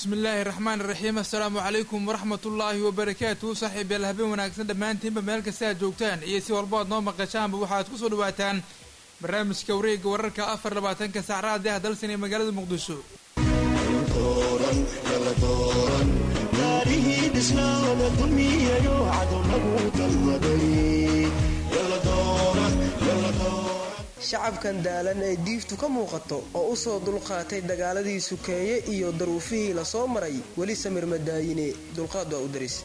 bismillaahi raxmaan iraxiim assalaamu calaykum waraxmat ullaahi wabarakaatu saaxiibayaal habeen wanaagsan dhammaantiinba meel kasta aad joogtaan iyo si walba aad noo maqashaanba waxaad ku soo dhawaataan barnaamijka wareegga wararka afar labaatanka saacraad ah dalsan ee magaalada muqdisho shacabkan daalan ee diiftu ka muuqato oo u soo dulqaatay dagaaladii sukeeye iyo daruufihii la soo maray weli samir madaayine dulqaad waa u daris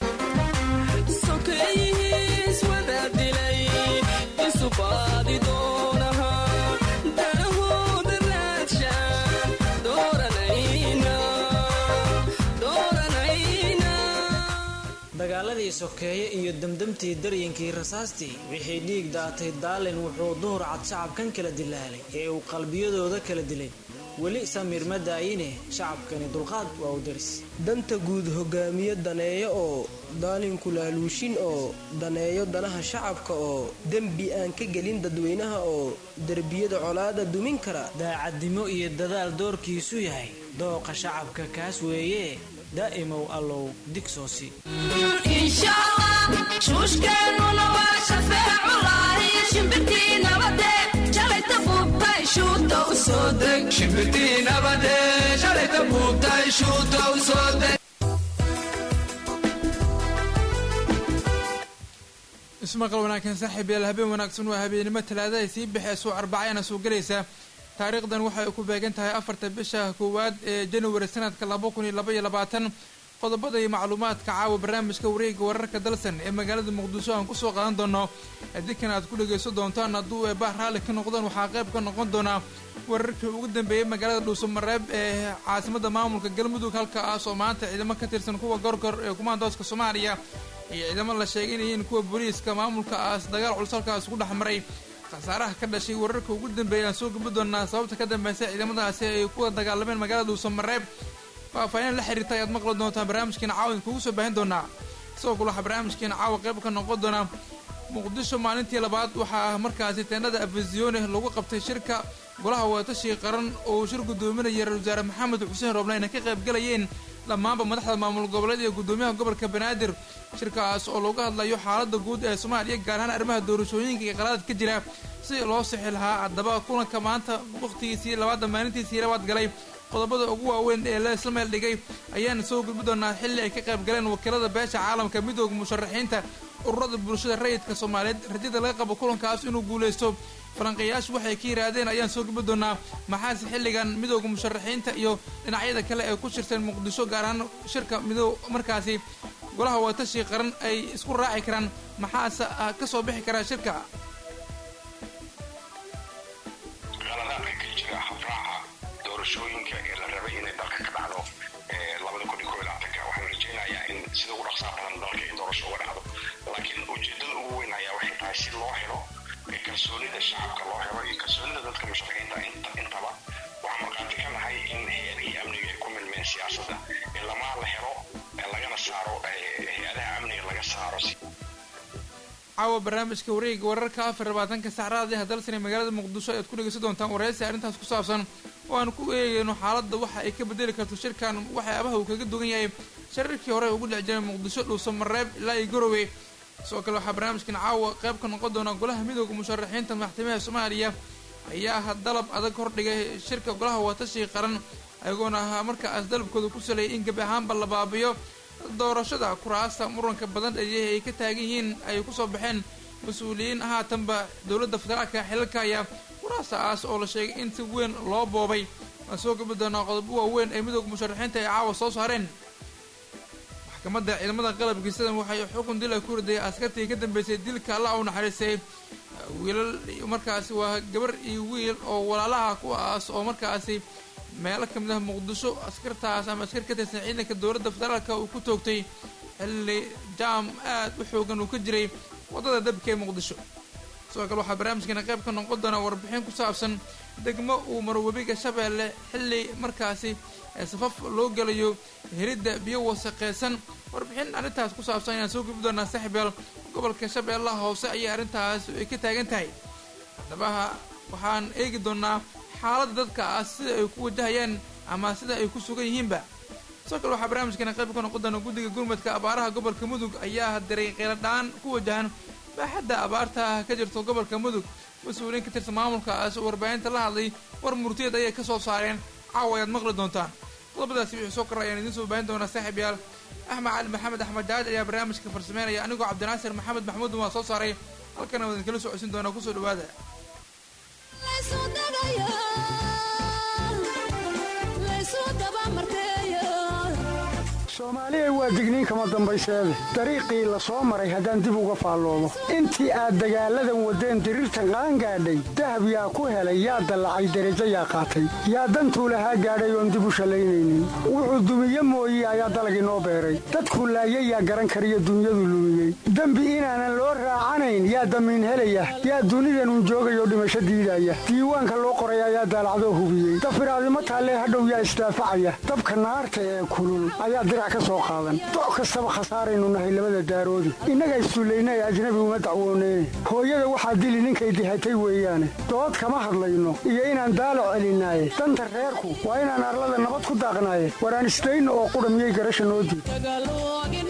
dagaaladii sokeeye iyo damdamtii daryankii rasaastii wixii dhiig daatay daalin wuxuu duhur cad shacabkan kala dilaalay ee uu qalbiyadooda kala dilay weli samiir ma daayine shacabkani dulqaad waa u daris danta guud hogaamiye daneeyo oo daalinku laaluushin oo daneeyo danaha shacabka oo dembi aan ka gelin dadweynaha oo derbiyada colaada dumin kara daacadnimo iyo dadaal doorkiisu yahay dooqa shacabka kaas weeye daa'imow allow digsoosi shuushkeennuna waa shafeeculahi shimbirtii nabade shalayta buubtay shuuta u soo deg shimbirtii nabade shalayta buubtay shuuta u soo deg ismaqal wanaagsan saaxiibayaal habeen wanaagsan waa habeenimo talaadahay sii baxeyso arbacayana soo gelaysa taariikhdan waxay ku beegan tahay afarta bisha koowaad ee januari sanadka laba kun iyo laba iyo labaatan qodobada iyo macluumaadka caawa barnaamijka wareegga wararka dalsan ee magaalada muqdisho aan kusoo qaadan doono adinkan aad ku dhagayso doontaan hadduu eebah raalli ka noqdaan waxaa qayb ka noqon doonaa wararkii ugu dambeeyey magaalada dhuusamareeb ee caasimada maamulka galmudug halkaas oo maanta ciidamo ka tirsan kuwa gorgor ee kumaandooska soomaaliya iyo ciidamo la sheegay in yihiin kuwa booliiska maamulkaas dagaal culus halkaas ugu dhex maray khasaaraha ka dhashay wararka ugu dambeeyay aan soo gabi doonaa sababta ka dambeysay ciidamadaasi ay kuwa dagaalameen magaalada dhuusamareeb faahfaahin la xiriirta ayaad maqli doontaan barnaamijkeena caawa idinkugu soo baahin doonaa sidoo kale waxaa barnaamijkeena caawa qayb ka noqon doonaa muqdisho maalintii labaad waxaa markaasi teenada afasiyoone lagu qabtay shirka golaha wadatashiga qaran oo shir gudoominaya ra-isul wasaare maxamed xuseen roobna ayna ka qayb galayeen dhammaanba madaxda maamul goboleed iyo gudoomiyaha gobolka banaadir shirkaas oo looga hadlayo xaalada guud ee soomaaliya gaar ahaan arrimaha doorashooyinka iyo qalaadad ka jira si loo sixi lahaa haddaba kulanka maanta wakhtigiisii labaadda maalintiisii labaad galay qodobada ugu waaweyn ee la isla meel dhigay ayaan soo gudbi doonaa xilli ay ka qayb galeen wakiilada beesha caalamka midooda musharaxiinta ururada bulshada rayidka soomaaliyeed rajada laga qabo kulankaas inuu guuleysto falanqeeyaashu waxay ka yidhaahdeen ayaan soo gudbi doonaa maxaase xilligan midooda musharaxiinta iyo dhinacyada kale ee ku shirteen muqdisho gaar ahaan shirka midoo markaasi golaha watashi qaran ay isku raaci karaan maxaase ka soo bixi karaa shirka doorashooyinka ee la rabay inay dalka ka dhacdo labada kun iyo kob iyo labaatanka waxaan rajaynayaa in sida ugu dhaqsaa badan dalka in doorasho uga dhacdo laakiin ujeedada ugu weyn ayaa waxay tahay si loo helo kalsoonida shacabka loo helo iyo kalsoonida dadka musharaxiinta intaba waxaan markhaati ka nahay in hay-adihii amniga ay ku milmeen siyaasadda in lamaa la helo lagana saaro hay-adaha amniga laga saaro caawa barnaamijka wareegga wararka afar labaatanka saacraad ah dalsan ee magaalada muqdisho ayaad ku dhegeysan doontaan wareysi arrintaas ku saabsan oo aan ku eegayno xaaladda waxa ay ka bedeli karto shirkan waxyaabaha uu kaga dugan yahay shirarkii hore ugu dhex jiray muqdisho dhuusamareeb ilaa iyo garowe sidoo kale waxaa barnaamijkan caawa qayb ka noqon doona golaha midooda musharaxiinta madaxtimiha soomaaliya ayaa dalab adag hordhigay shirka golaha watashi qaran ayagoona markaas dalabkooda ku saleeyay in gebi ahaanba la baabiyo doorashada kuraasta muranka badan ee ay ka taagan yihiin ay kusoo baxeen mas-uuliyiin haatanba dowladda federaalka xilalka ayaa kuraastaas oo la sheegay in si weyn loo boobay waan soo gabi doonaa qodobo waaweyn ee midooda musharaxiinta ay caawa soo saareen maxkamadda ciidamada qalabkiisadan waxay xukun dil ay ku ridayay askartii ka dambeysay dilka alla u naxariistay wiilal markaasi waa gabar iyo wiil oo walaalaha kuwaas oo markaasi meelo ka mid ah muqdisho askartaas ama askar ka tirsan ciidanka dowladda federaalka uu ku toogtay xilli jaam aad u xoogan uu ka jiray waddada dabka ee muqdisho sidoo kale waxaa barnaamijkeena qayb ka noqon doonaa warbixin ku saabsan degmo uu maro webiga shabeelle xilli markaasi safaf loo gelayo helidda biyo wasaqeysan warbixin arrintaas ku saabsan ayaan soo gubi doonaa saaxiibyaal gobolka shabeellaha hoose ayay arrintaas ay ka taagan tahay haddaba waxaan eegi doonaa xaaladda dadkaas sida ay ku wajahayaan ama sida ay ku sugan yihiinba sidoo kale waxaa barnaamijkeena qayb ka noqon doona guddiga gurmadka abaaraha gobolka mudug ayaa diray qeyladhaan ku wajahan baaxadda abaarta ka jirto gobolka mudug mas-uuliyiin ka tirsan maamulkaas oo warbaahinta la hadlay war murtiyeed ayay ka soo saareen caawa ayaad maqli doontaan qodobadaasi wixii soo korra ayaan idiin soo baahin doonaa saaxiib yaal axmed cali maxamed axmed jaaj ayaa barnaamijka farsameynaya anigoo cabdinaasir maxamed maxmuud waa soo saaray halkana waa idinkala socodsin doonaa kusoo dhawaada soomaaliya waa digniin kama dambayseede dariiqii la soo maray haddaan dib uga faalloobo intii aad dagaalladan waddeen diriirtan qaangaadhay dahab yaa ku helay yaa dallacay derajo yaa qaatay yaa dantuu lahaa gaadhay oon dib u shallaynaynin wuxuu dumiye mooye ayaa dalagii noo beeray dadku laayay yaa garan kariyo dunyadu lumiyey dembi inaanan loo raacanayn yaa damiin helaya yaa dunidanun joogayoo dhimasho diidaya diiwaanka loo qoray ayaa daalacdoo hubiyey dafiraadimo taallee hadhow yaa isdaafacaya dabka naarta ee kulul ayaa dirac ka soo qaadan doc kastaba khasaaraynu nahay labada daaroodi innaga issullayna ee ajnabi uma dacwooneyne hooyada waxaa dili ninkay dihatay weeyaane dood kama hadlayno iyo inaan daalac celinaaye danta reerku waa inaan arlada nabad ku daaqnaaye waraan isdayno oo qudha miyay garasha noo diid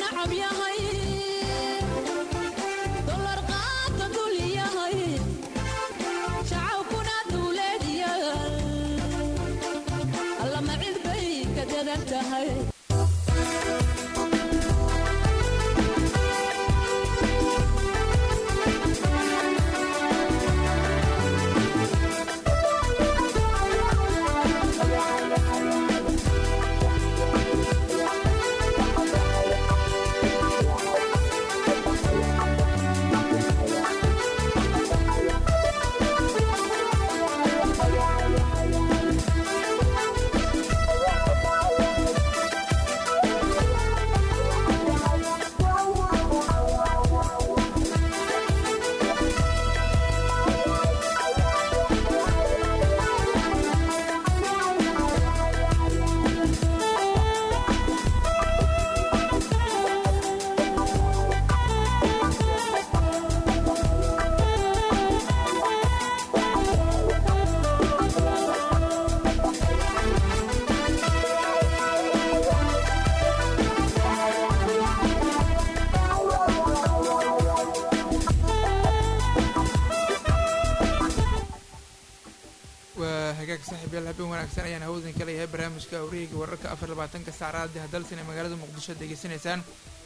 waa hagaag saaxiib yaal habeen wanaagsan ayaan hawadan ka leeyahay barnaamijka awrihayga wararka afar labaatanka saacada hadalsan ee magaalada muqdisho degeysanaysaan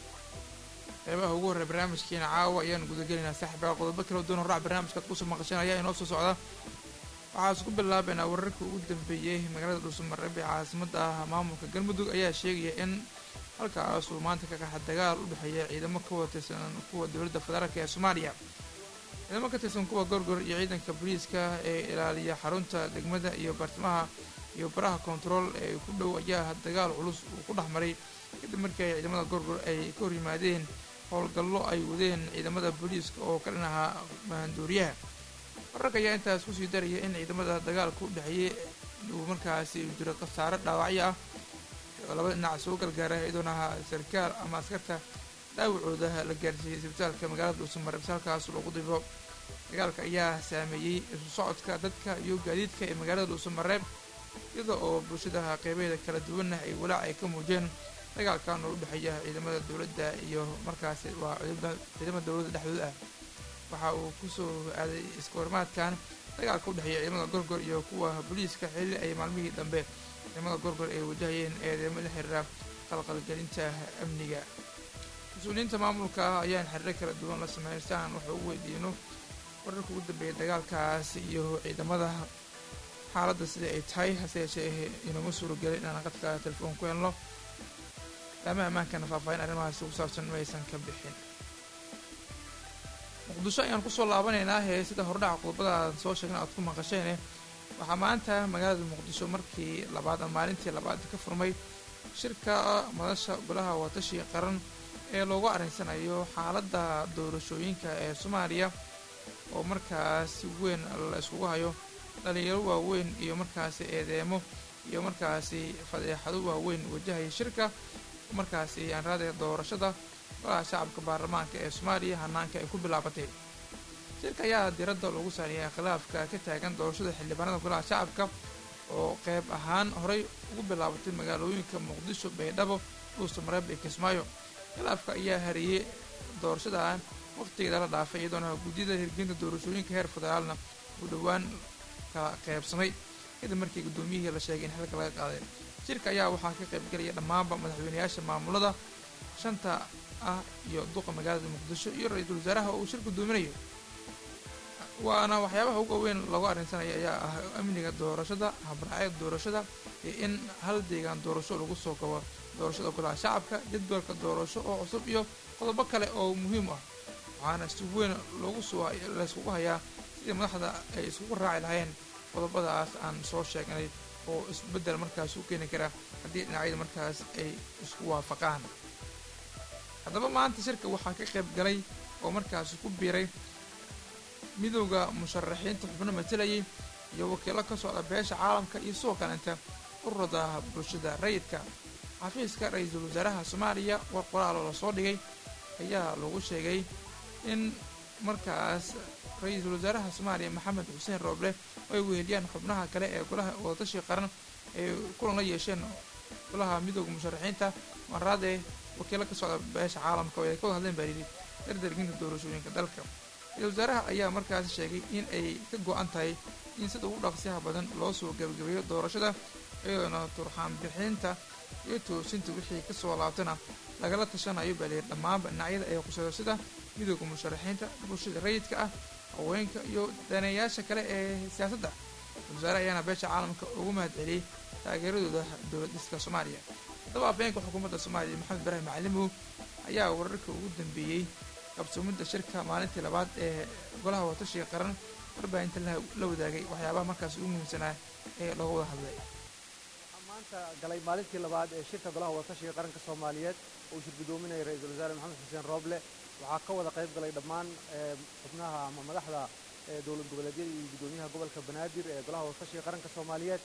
qeybaha ugu horreya barnaamijkeena caawa ayaan gudagelaynaa saaxiib yaal qodobo kala duwan horaac barnaamijkaad kusoo maqashanaya inoo soo socda waxaa isku bilaabaynaa wararka ugu dambeeyey magaalada dhuusamareeb ee caasimada ah maamulka galmudug ayaa sheegaya in halkaasuu maanta ka qaxa dagaal u dhexeeya ciidamo ka wada tirsan kuwa dowladda federaalk ee soomaaliya ciidamo ka tirsan kuwa gorgor iyo ciidanka booliiska ee ilaaliya xarunta degmada iyo baartimaha iyo baraha kontarool ee ku dhow ayaa dagaal culus uu ku dhex maray kadib markii ay ciidamada gorgor ay ka hor yimaadeen howlgallo ay wadeen ciidamada booliiska oo ka dhan ahaa mahanduuriyaha wararka ayaa intaas kusii daraya in ciidamada dagaalka u dhexeeyey uu markaasi jiro khasaaro dhaawacyo ah oo labada dhinac soo gargaara iyadoona ahaa sarkaal ama askarta dhaawacooda la gaarsiiyey isbitaalka magaalada dhuusamareeb si halkaas loogu dibo dagaalka ayaa saameeyey isu socodka dadka iyo gaadiidka ee magaalada dhuusamareeb iyada oo bulshada qeybaheeda kala duwanna ay walaac ay ka muujeen dagaalkan oo u dhexeeya ciidamada dowladda iyo markaasi waa ciidamada dowladda dhexdooda ah waxa uu kusoo aaday iska hormaadkan dagaalka u dhexeeya ciidamada gorgor iyo kuwa booliiska xilli ay maalmihii dambe ciidamada gorgor ay wajahayeen eedeemo la xiriira qalqalgelinta amniga mas-uuliyiinta maamulka ah ayaan xiriiro kala duwan la sameystaan waxa u weydiino wararka ugu dambeeya dagaalkaas iyo ciidamada xaaladda sida ay tahay hase yeeshee inoma suuragelin inaan qadka telefoon ku helno laama ammaankana faahfaahin arrimahaasi ku saabsan ma aysan ka bixin muqdisho ayaan kusoo laabanaynaa hee sida hordhaca qodobada aan soo sheegna aad ku maqasheene waxaa maanta magaalada muqdisho markii labaad ama maalintii labaad ka furmay shirka madasha golaha watashi qaran ee loogu arrinsanayo xaaladda doorashooyinka ee soomaaliya oo markaas si weyn la iskugu hayo dhalinyaro waaweyn iyo markaasi eedeemo iyo markaasi fadeexado waaweyn wajahaya shirka markaasi aan raadaya doorashada golaha shacabka baarlamaanka ee soomaaliya hanaanka ay ku bilaabatay shirka ayaa diradda lagu saariyay khilaafka ka taagan doorashada xildhibaanada golaha shacabka oo qeyb ahaan horey ugu bilaabatay magaalooyinka muqdisho baydhabo dhuusa mareeb iyo kismaayo khilaafka ayaa hareeyey doorashadan waqtigeeda la dhaafay iyadoona guddiyada hirgelinta doorashooyinka heer federaalna uu dhowaan kala qeybsamay kadib markii guddoomiyihii la sheegay in xilka laga qaaday shirka ayaa waxaa ka qaybgelaya dhammaanba madaxweynayaasha maamulada shanta ah iyo duqa magaalada muqdisho iyo ra-iisul wasaaraha uu shir guddoominayo waana waxyaabaha ugu weyn lagu arrinsanaya ayaa ah amniga doorashada habraacyada doorashada iyo in hal deegaan doorasho lagu soo kabo doorashada golaha shacabka jadwalka doorasho oo cusub iyo qodobo kale oo muhiim ah waxaana si weyn loogu soo layskugu hayaa sidii madaxda ay iskugu raaci lahayeen qodobadaas aan soo sheegnay oo isbeddel markaas u keeni kara haddii dhinacyada markaas ay isku waafaqaan haddaba maanta shirka waxaa ka qayb galay oo markaasi ku biiray midowda musharaxiinta xubno matalayay iyo wakiilo ka socda beesha caalamka iyo sidoo kalenta ururada bulshada rayidka xafiiska ra-iisul wasaaraha soomaaliya war qoraalo lasoo dhigay ayaa lagu sheegay in markaas ra-iisul wasaaraha soomaaliya maxamed xuseen rooble ay weheliyaan xubnaha kale ee golaha wadatashi qaran ay kulan la yeesheen golaha midooda musharaxiinta maraade wakiilo ka socda beesha caalamka oo ay ka wada hadleen baa yidhi dardarginta doorashooyinka dalka ra-isul wasaaraha ayaa markaas sheegay in ay ka go-an tahay in sida ugu dhaqsiyaha badan loo soo gebagabeeyo doorashada iyadoona turxaan bixinta iyo toosinta wixii kasoo laabtana lagala tashanayo baa layidhi dhammaanba dhinacyada ay khuseyso sida midooda musharaxiinta bulshada rayidka ah haweenka iyo daneeyaasha kale ee siyaasadda wasaare ayaana beesha caalamka ugu mahad celiyey taageeradooda dowlad dhiska soomaaliya haddaba afheenka xukuumadda soomaaliya maxamed ibraahim macalimow ayaa wararka ugu dambeeyey qabsoomidda shirka maalintii labaad ee golaha watashiga qaran warbaahinta la wadaagay waxyaabaha markaas ugu muhiimsanaa ee looga wada hadlay maanta galay maalintii labaad ee shirka golaha wadatashiga qaranka soomaaliyeed oo uu shir guddoominaya ra-iisul wasaare maxamed xuseen rooble waxaa ka wada qayb galay dhammaan xubnaha ama madaxda dowlad goboleedyada iyo guddoomiyaha gobolka banaadir ee golaha wadatashiga qaranka soomaaliyeed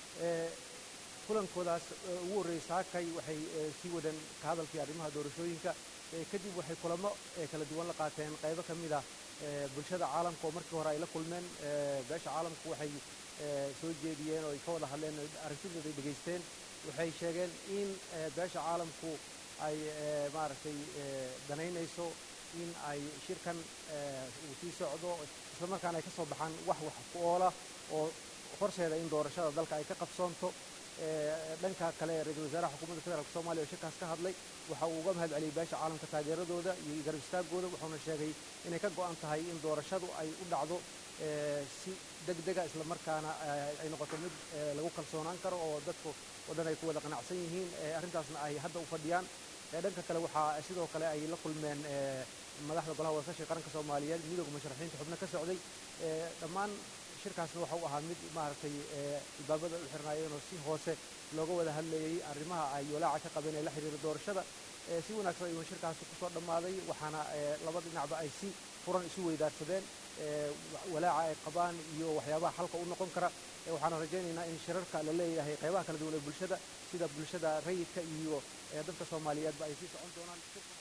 kulankoodaas ugu horreeyey saakay waxay sii wadeen ka hadalkii arrimaha doorashooyinka kadib waxay kulamo kala duwan la qaateen qaybo ka mid ah bulshada caalamka oo markii hore ay la kulmeen beesha caalamku waxay soo jeediyeen oo ay ka wada hadleen aragtidooda ay dhegaysteen waxay sheegeen in beesha caalamku ay maaragtay danaynayso in ay shirkan uu sii socdo islamarkaana ay ka soo baxaan wax wax ku oola oo horseeda in doorashada dalka ay ka qabsoonto dhanka kale ra-iisul wasaaraha xukuumadda federaalk soomaliya oo shirkaas ka hadlay waxa uu uga mahad celiyey beesha caalamka taageeradooda iyo garab istaagooda wuxuuna sheegay inay ka go-an tahay in doorashadu ay u dhacdo si deg dega islamarkaana ay noqoto mid lagu kalsoonaan karo oo dadku oo dhan ay ku wada qanacsan yihiin arrintaasna ay hadda u fadhiyaan dhanka kale waxaa sidoo kale ay la kulmeen madaxda golaha wadatashi qaranka soomaaliyeed midooda musharaxiinta xubno ka socday dhammaan shirkaasna waxa uu ahaa mid maaragtay albaabada u xirnaayeen oo si hoose looga wada hadlayey arrimaha ay walaaca ka qabeen ee la xiriira doorashada si wanaagsan ayuuna shirkaasi kusoo dhammaaday waxaana laba dhinacba ay si furan isu weydaarsadeen walaaca ay qabaan iyo waxyaabaha xalka u noqon kara waxaana rajaynaynaa in shirarka la leeyahay qaybaha kala duwan ee bulshada sida bulshada rayidka iyo dadka soomaaliyeedba ay sii socon doonaan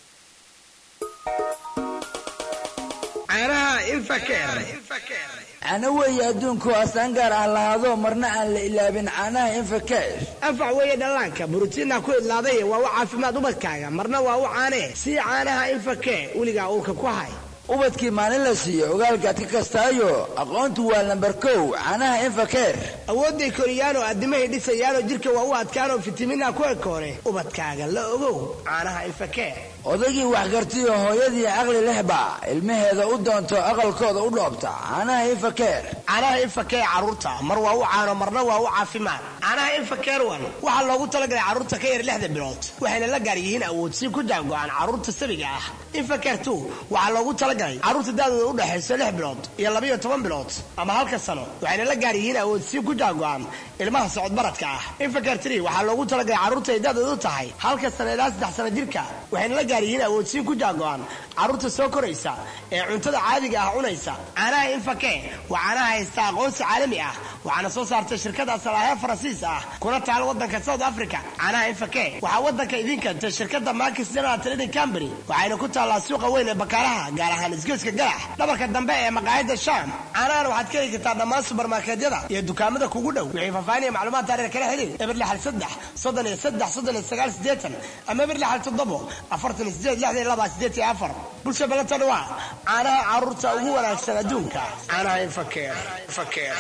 caanaha infakeer cana weeye adduunku astaan gaar ah lahaado marna aan la ilaabin caanaha infakeer anfac weeye dhallaanka borotiinna ku idlaaday waa u caafimaad ubadkaaga marna waa u caanee sii caanaha infakee weligaa uurka ku hay ubadkii maalin la siiyo ogaalkaad ka kastaayo aqoontu waa lambar kow caanaha infakeer awoodday koriyaanoo addimahay dhisayaanoo jidhka waa u adkaanoo fitamiinha ku ekoore ubadkaaga la ogow caanaha infakee odaygii waxgartiyo hooyadii caqli lehba ilmaheeda u doonto aqalkooda u dhoobta caanaha infakeer caanaha infakee carruurta mar waa u caano marna waa u caafimaad caanaha infakeer wan waxaa loogu talagalay carruurta ka yar lixda bilood waxayna la gaar yihiin awoodsiin ku jaango-aan carruurta sabiga ah infakeer tu waxaa loogu talagalay carruurta daadooda u dhexayso lix bilood iyo labayo toban bilood ama halka sano waxayna la gaar yihiin awoodsiin ku jaango-aan ilmaha socodbaradka ah infakeer tri waxaa loogu talagalay carruurta ay daadooda u tahay halka sano ilaa saddex sano jirka waxayna la gaar yihiin awoodsiin ku jaango-aan carruurta soo koraysa ee cuntada caadiga ah cunaysa caanaha infake waa caanaha haysta aqoonsi caalami ah waxaana soo saartay shirkada salaahe faransiis ah kuna taal wadanka south africa caanaha infake waxaa wadanka idiin keentay shirkada markis general trading company waxayna ku taallaa suuqa weyn ee bakaalaha gaar ahaan yaalaan isgoyska galax dhabarka dambe ee maqaayadda shaam caanahan waxaad ka heli kartaa dhammaan subarmarkeedyada iyo dukaamada kugu dhow wixii faahfaahin iyo macluumaad taariir kala xiriir eber lixal saddex soddon iyo saddex soddon iyo sagaal siddeetan ama eber lixal toddobo afartan iyo sideed lixdan iyo laba siddeed iyo afar bulsha balantana waa caanaha carruurta ugu wanaagsan adduunka caanaha infakeer infakeer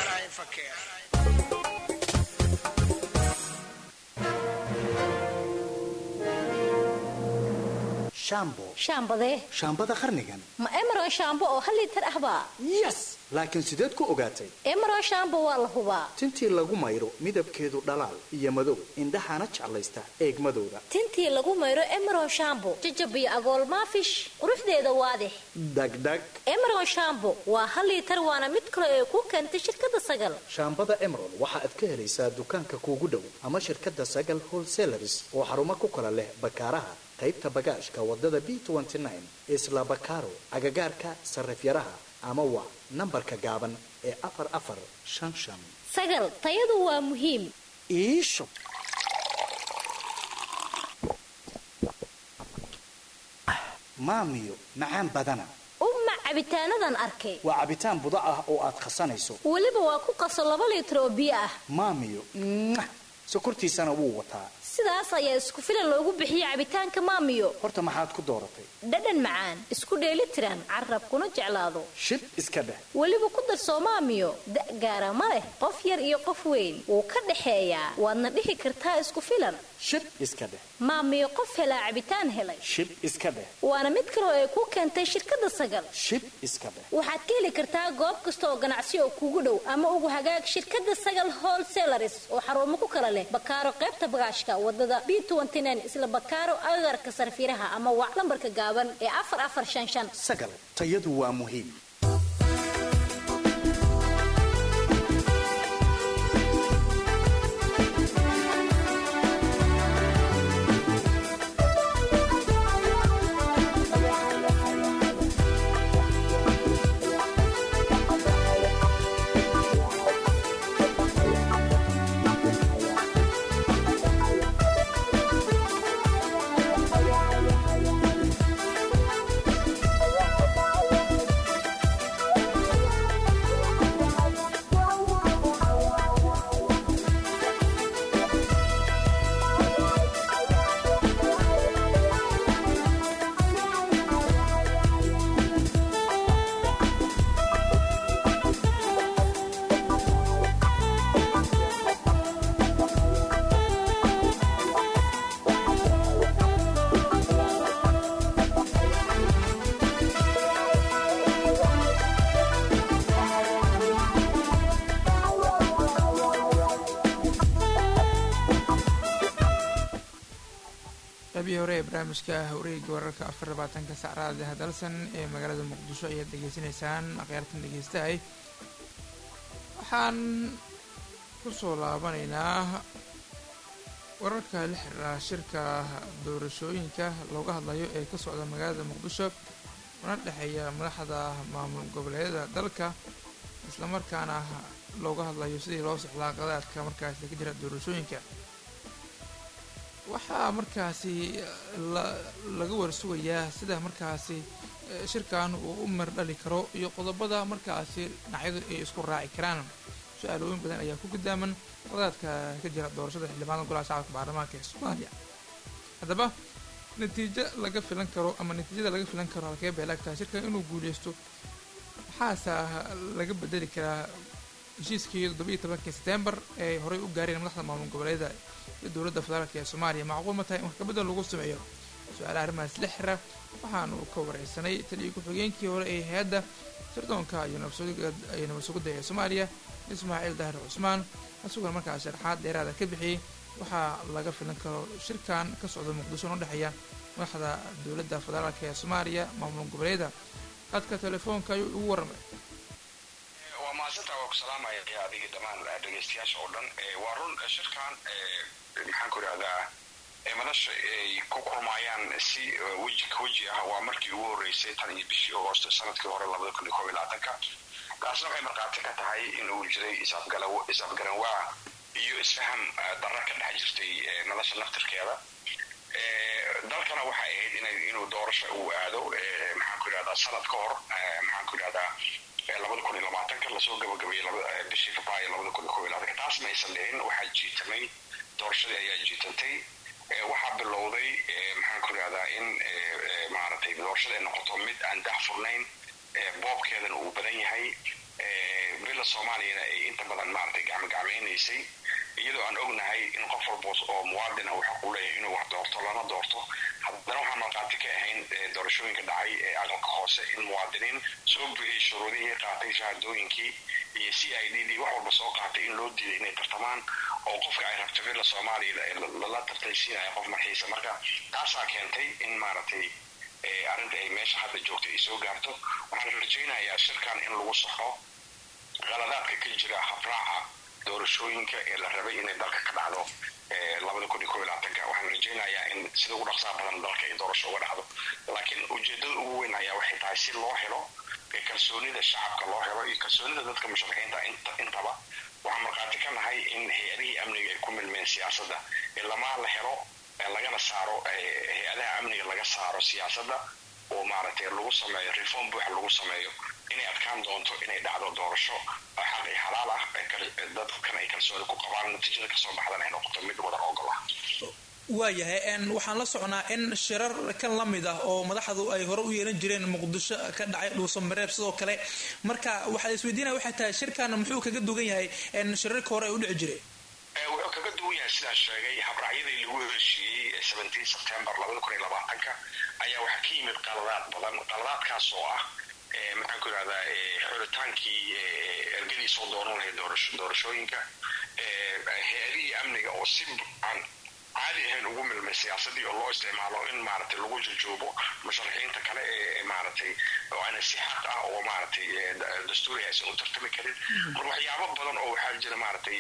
shambo shaambadee shaambada qarnigan ma emeron shaambo oo hal liitar ahbaa yes laakiin sideed ku ogaatay emeron shaambo waa la hubaa tintii lagu mayro midabkeedu dhalaal iyo madow indhahaana jeclaysta eegmadooda tintii lagu mayro emeron shaambo jajabiyo agool maafish quruxdeeda waadix dhagdhag emeron shaambo waa hal liitar waana mid kale ee ku keentay shirkadda sagal shaambada emerald waxa aad ka helaysaa dukaanka kuugu dhow ama shirkadda sagal wholesalaris oo xarumo ku kala leh bakaaraha qaybta bagaashka wadada b isla bakaaro agagaarka sarifyaraha ama waa nambarka gaaban ee afar afar shan shan sagal tayadu waa muhiim iisho maamiyo macaan badana uma cabitaanadan arkay waa cabitaan budo ah oo aad khasanayso weliba waa ku qaso laba liitar oo biyo ah maamiyo mwah, sokortiisana wuu wataa sidaas ayaa isku filan loogu bixiyey cabitaanka maamiyo horta maxaad ku dooratay dhadhan macaan isku dheeli tiran carab kuna jeclaado shib iska dheh weliba ku darsoo maamiyo da' gaara ma leh qof yar iyo qof weyn wuu ka dhexeeyaa waadna dhihi kartaa isku filan shib iska dheh maamiyo qof helaa cabitaan helay shib iska dheh waana mid kaloo ay ku keentay shirkadda sagal shib iska dheh waxaad ka heli kartaa goob kasta oo ganacsi oo kuugu dhow ama ugu hagaag shirkadda sagal wholesalaris oo xarumo ku kala leh bakaaro qaybta bagaashka wadada b isla bakaaro agagarka sarfiraha ama wac lambarka gaaban ee afar afar shan shan sagal tayadu waa muhiim qaybihii hore ee barnaamijka wareega wararka afar labaatanka sacraada hadalsan ee magaalada muqdisho ayaad degeysanaysaan akhyaartan dhegeystahay waxaan kusoo laabanaynaa wararka la xiriira shirka doorashooyinka looga hadlayo ee ka socda magaalada muqdisho una dhexeeya madaxda maamul goboleedyada dalka islamarkaana looga hadlayo sidii loo socdaa qadaadka markaasi ka jira doorashooyinka waxaa markaasi laga warsugayaa sida markaasi shirkan uu u mardhali karo iyo qodobada markaasi dhinacyadu ay isku raaci karaan su-aalooyin badan ayaa ku gudaaman qadaadka ka jira doorashada xildhibaanada golaha shacabka baarlamaanka ee soomaaliya haddaba natiijo laga filan karo ama natiijada laga filan karo halkee bay laagtahay shirkan inuu guuleysto maxaase laga bedeli karaa heshiiskii toddoba iyo tobankii setembar ee horey u gaareen madaxda maamul goboleeda iyo dowladda federaalk ee soomaaliya macquul ma tahay in wax kabedel lagu sameeyo su-aalaha arrimahaas la xira waxaanu ka wareysanay taliyo ku-xigeenkii hore ee hay-adda sirdoonka iyo nabad sugidda ee soomaaliya ismaaciil dahir cusmaan isaguna markaas sharxaad dheeraada ka bixiyey waxaa laga filan karo shirkan ka socda muqdisho oo udhexeeya madaxda dowladda federaalk ee soomaaliya maamul goboleeda qadka telefoonka ayuu ugu warramay waa mahadsantaa waa ku salaamaya adiga dhammaan dhegeystayaasha oo dhan waa run shirkan maxaan ku idhahdaa madasha ay ku kulmaayaan si weji ka weji ah waa markii ugu horreysay tan iyo bishii agoosto sanadkii hore labada kun iyo koob iyo labaatanka taasna waxay markhaati ka tahay in uu jiray isafgaranwaa iyo isfaham darra ka dhex jirtay nolosha naftirkeeda dalkana waxay ahayd inuu doorasho uu aado maxaan ku yidhahdaa sanad ka hor maxaan ku yidhahdaa labada kun iyo labaatanka lasoo gabagabeeyey bishii februaayo labada kun iyo kob iyo labaatanka taas maysan dhicin waxaa jiitamay doorashadii ayaa jiitantay waxaa bilowday maxaan ku yidhahdaa in maaragtay doorashada ay noqoto mid aan daahfurnayn boobkeedana uu badan yahay bila soomaaliyana ay inta badan maaragtay gacmogacmaynaysay iyadoo aan ognahay in qof walba oo muwaadin ah uu xaq u leeyahay inuu wax doorto lana doorto haddana waxaan markhaati ka ahayn doorashooyinka dhacay ee aqalka hoose in muwaadiniin soo buuxiyey shuruudihii qaatay shahaadooyinkii iyo c i d dii wax walba soo qaatay in loo diiday inay tartamaan oo qofka ay rabto villa soomaaliya lala tartaysiinaya qof marxiisa marka taasaa keentay in maaragtay arrinta ay meesha hadda joogta ay soo gaarto waxaan rajaynayaa shirkan in lagu saxo qaladaadka ka jira habraaca doorashooyinka ee la rabay inay dalka ka dhacdo labada kun iyo kob iyo labaatanka waxaan rajaynayaa in sida ugu dhaqsaa badan dalka ay doorasho uga dhacdo laakiin ujeedada ugu weyn ayaa waxay tahay si loo helo kalsoonida shacabka loo helo iyo kalsoonida dadka musharaxiinta intaba waxaan markhaati ka nahay in hay-adihii amniga ay ku milmeen siyaasadda ilamaa la helo lagana saaro hay-adaha amniga laga saaro siyaasadda oo maaragtay lagu sameeyo reform buuxa lagu sameeyo inay adkaan doonto inay dhacdo doorasho xaq iyo xalaal ah dadkan ay kalsooni ku qabaan natiijada kasoo baxdan ay noqoto mid wadar ogol ah waayahay waxaan la socnaa in shirar kan la mid ah oo madaxdu ay hore u yeelan jireen muqdisho ka dhacay dhuusamareeb sidoo kale marka waxaa isweydiinaya waxay tahay shirkan muxuu kaga dugan yahay shirarka hore ay u dhici jiray wuxuu kaga duwan yahay sidaan sheegay habraacyadii lagu heshiiyey seventeen september labada kun iyo labaatanka ayaa waxaa ka yimid qaladaad badan qaladaadkaas oo ah maxaan ku yidhahdaa xulitaankii ergadii soo dooran lahayd doorashooyinka hay-adihii amniga oo si aan caadi ahayn ugu milmay siyaasadii oo loo isticmaalo in maaragtay lagu jojoobo musharaxiinta kale ee maaragtay oo aana si xaq ah oo maaragtay dastuuri aysan u tartami karin mar waxyaabo badan oo waxaa jira maaragtay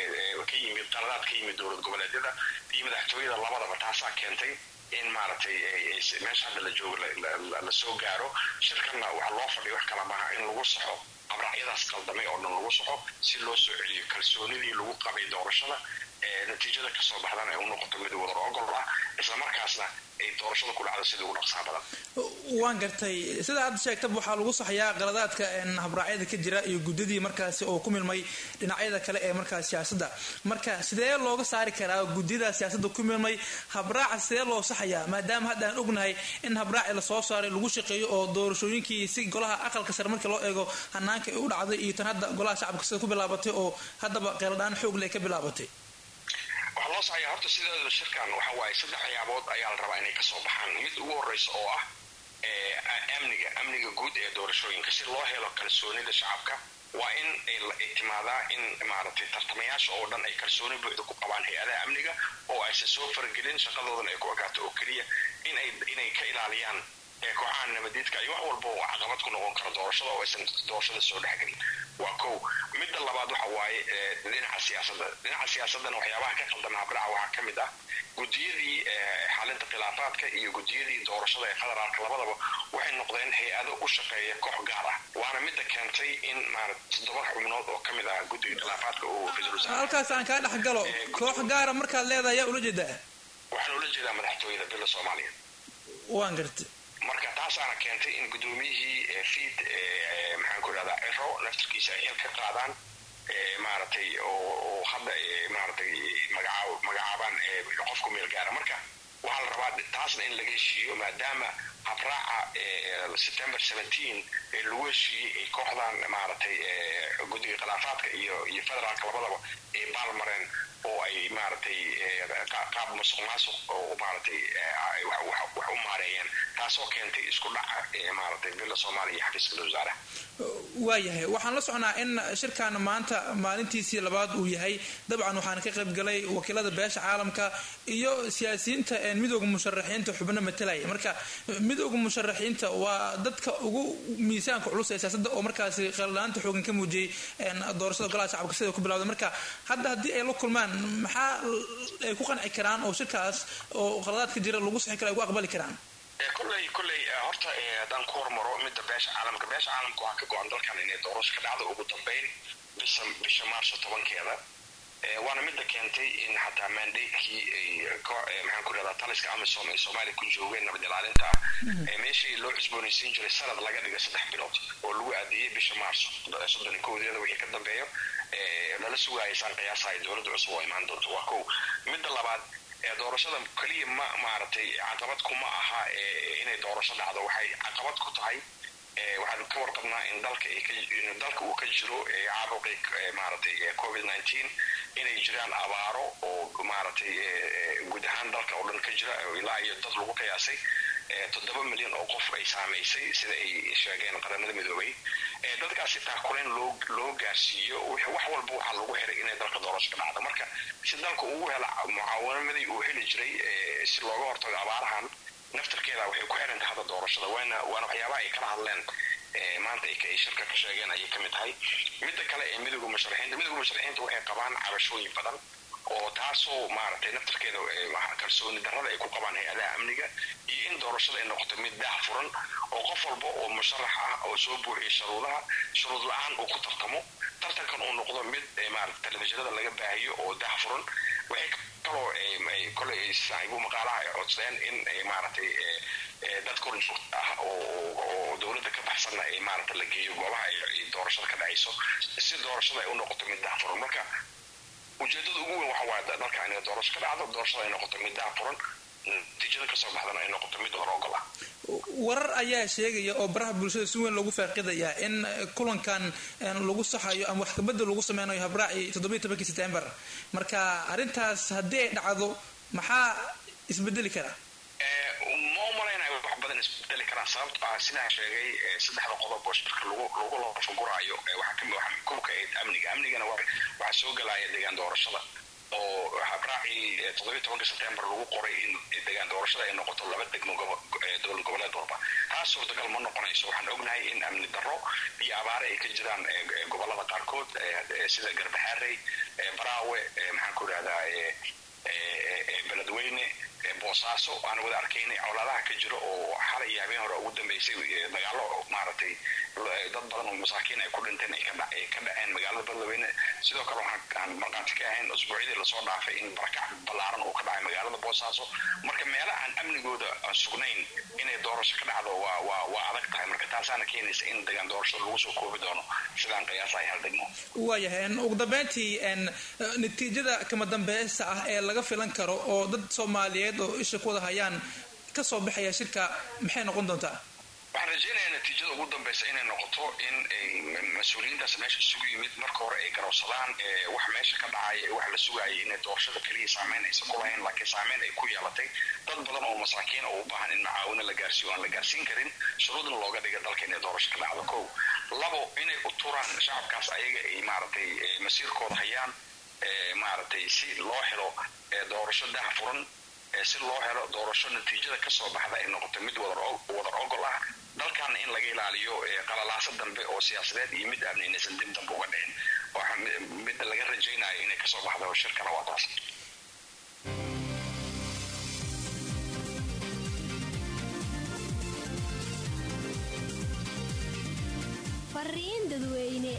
ka yimid qaladaad ka yimid dowlad goboleedyada iyo madaxtooyada labadaba taasaa keentay in maaragtay meesha hadda la joogo la soo gaaro shirkanna waxaa loo fadhiya wax kala maaha in lagu saxo abraacyadaas qaldamay oo dhan lagu saxo si loo soo celiyo kalsoonidii lagu qabay doorashada natiijada kasoo baxdana ay u noqoto mid wadar ogol ah islamarkaasna ay doorashada ku dhacdo sida ugu dhaqsaa badan waan gartay sida aad sheegtaba waxaa lagu saxayaa qaladaadka habraacyada ka jira iyo guddadii markaasi oo ku milmay dhinacyada kale ee markaas siyaasadda marka sidee looga saari karaa guddiyada siyaasadda ku milmay habraaca sidee loo saxayaa maadaama hadda aan ognahay in habraaci lasoo saaray lagu shaqeeyo oo doorashooyinkii si golaha aqalka sare markii loo eego hanaanka ay u dhacday iyo tan hadda golaha shacabka sida ku bilaabatay oo haddaba qeeladhaan xoog leh ka bilaabatay waxaa loo saxaya horta sideeda shirkan waxa waaye saddex waxyaabood ayaa la rabaa inay kasoo baxaan mid ugu horeysa oo ah amniga amniga guud ee doorashooyinka si loo helo kalsoonida shacabka waa in ay timaadaa in maaragtay tartamayaasha oo dhan ay kalsooni buuxda ku qabaan hay-adaha amniga oo aysan soo faragelin shaqadoodan ay ku ogaato oo keliya inay inay ka ilaaliyaan kooxaha nabadiidka iyo wax walba oo caqabad ku noqon kara doorashada oo aysan doorashada soo dhexgelin waa kow midda labaad waxa waaye dhinaca siyaasadda dhinaca siyaasaddana waxyaabaha ka qaldama habraca waxaa ka mid ah guddiyadii xalinta khilaafaadka iyo guddiyadii doorashada ee federaalka labadaba waxay noqdeen hay-ado u shaqeeya koox gaar ah waana midda keentay in maarata toddoba xubnood oo ka mid ah guddiga khilaafaadka uu ra-iisul halkaas aan kaa dhex galo koox gaara markaad leedahay yaa ula jeedaa waxaan ula jeedaa madaxtooyada bila soomaaliya waan gartay marka taasaana keentay in guddoomiyihii fiid maxaan ku idhahdaa ciro naftarkiisa ay xil ka qaadaan maaragtay oo hadda maaragtay magacaab magacaabaan qofku meel gaara marka waxaa la rabaa taasna in laga heshiiyo maadaama habraaca september seventeen ee lagu heshiiyey ay kooxdan maaragtay guddiga khilaafaadka iyo iyo federaalka labadaba ay baalmareen oo ay maaragtay qaab masuq maasuq oo maaragtay wax u maareeyeen taasoo keentay isku dhaca maaragtay villa soomaaliya iyo xafiiska wasaaraha waayahay waxaan la socnaa in shirkan maanta maalintiisii labaad uu yahay dabcan waxaana ka qayb galay wakiilada beesha caalamka iyo siyaasiyiinta midooda musharaxiinta xubno matalaya marka midooda musharaxiinta waa dadka ugu miisaanka culus ee siyaasadda oo markaasi qalalaanta xoogan ka muujiyey doorashada golaha shacabka sida ku bilawday marka hadda haddii ay la kulmaan maxaa ay ku qanci karaan oo shirkaas oo qaladaadka jira lagu sixi kara ay ku aqbali karaan kolley kolley horta haddaan ku hormaro midda beesha caalamka beesha caalamka waxaa ka go-an dalkan inay doorasho ka dhacdo ugu dambeyn bisha bisha maarso tobankeeda waana midda keentay in xataa mandatekii ay ka maxaan ku rahdaa taliska amisom ee soomaaliya ku joogeen nabad ilaalinta ah ee meeshii loo cusboonaysiin jiray sanad laga dhiga saddex bilood oo lagu aadiyey bisha maarso soddon iyo kowdeeda wixii ka dambeeyo lala sugaaya saan qiyaasahay dowladda cusub oo imaan doonto waa kow midda labaad doorashada keliya ma maaragtay caqabad kuma aha inay doorasho dhacdo waxay caqabad ku tahay waxaan ka warqabnaa in dalka in dalka uu ka jiro caabuqii maaragtay covid nineteen inay jiraan abaaro oo maaragtay guud ahaan dalka oo dhan ka jira ilaa iyo dad lagu qiyaasay toddoba milyan oo qof ay saamaysay sida ay sheegeen qaramada midoobay dadkaasi taakuleen loo loo gaarsiiyo wax walba waxaa lagu xiray inay dalka doorasho ka dhacdo marka si dalka ugu hela mucaawanamadii uu heli jiray si looga hortago abaarahan naftarkeeda waxay ku xiran tahay hadda doorashada waana waana waxyaabaha ay kala hadleen maanta ay shirka ka sheegeen ayay ka mid tahay midda kale ee midowga musharaxiinta midowga musharaxiinta waxay qabaan cabashooyin badan oo taasoo maaragtay naftarkeeda kalsooni darrada ay ku qabaan hay-adaha amniga iyo in doorashada ay noqoto mid daah furan oo qof walba oo musharax ah oo soo buuxiya shuruudaha shuruud la-aan uu ku tartamo tartankan uu noqdo mid maarata telefishinada laga baahiyo oo daah furan waxay kaloo koley saaxiibu maqaalaha ay codsadeen in maaragtay dad korjoogta ah oo dowladda ka baxsanna ay maarata la geeyo goobaha ay doorashada ka dhacayso si doorashada ay u noqoto mid daah furan marka ujeedada ugu weyn waxa waaye dalka inay doorasho ka dhacdo doorashada ay noqoto mid daah furan natiijada kasoo baxdana ay noqoto mid hor ogol ah warar ayaa sheegaya oo baraha bulshada si weyn loogu faaqidaya in kulankan lagu saxayo ama wax kabedel lagu sameynayo habraaci toddobiyo tobankii september marka arrintaas haddii ay dhacdo maxaa isbedeli karaa ma umalaynayo wax badan isbedeli karaan sababto ah sidaan sheegay saddexda qodob oo shirka lagu lagu lafaguraayo waxaa kamid waxaa kowka ayd amniga amnigana waxaa soo gelaya deegaan doorashada oo habraacii toddobiyo tobanka september lagu qoray in deegaan doorashada ay noqoto laba degmo dowlad goboleed walba taas suurtagal ma noqonayso waxaan ognahay in amni darro iyo abaare ay ka jiraan gobolada qaarkood sida garbaxaarey baraawe maxaan ku idhahdaa beledweyne boosaaso aan wada arkaynay colaadaha ka jiro oo xalay iyo habeen hore ugu dambeysay dagaalo maaragtay dad badan oo masaakiin ay ku dhinteen ay ka dhaceen magaalada beledweyne sidoo kale waxaan markhaati ka ahayn usbuucyadii lasoo dhaafay in barakac ballaaran uu ka dhacay magaalada boosaaso marka meela aan amnigooda sugnayn inay doorasho ka dhacdo waa waa waa adag tahay marka taasaana keenaysa in degaan doorashada lagu soo koobi doono sidaan qiyaasahay hal degmo waayahay ugu dambeyntii natiijada kama dambeysta ah ee laga filan karo oo dad soomaaliyeed oo isha ku wada hayaan ka soo baxaya shirka maxay noqon doontaa waxaan rajaynayaa natiijada ugu dambeysa inay noqoto in mas-uuliyiintaas meesha isugu yimid marka hore ay garowsadaan wax meesha ka dhacaya wax la sugaayay inay doorashada keliya saameyn aysan ku lahayn laakiin saameyn ay ku yeelatay dad badan oo masaakiin oo u baahan in macaawino la gaarsiiyo aan la gaarsiin karin shuruudna looga dhiga dalka inay doorasho ka dhacdo kow labo inay u turaan shacabkaas ayaga ay maaragtay masiirkooda hayaan maaragtay si loo helo doorasho dah furan si loo helo doorasho natiijada kasoo baxda ay noqoto mid wadar ogol ah dalkaana in laga ilaaliyo qalalaaso dambe oo siyaasadeed iyo mid amni inaysan dib dambe uga dhicin waxa midda laga rajaynayo inay kasoo baxdo shirkana waa taas fariin dadweyne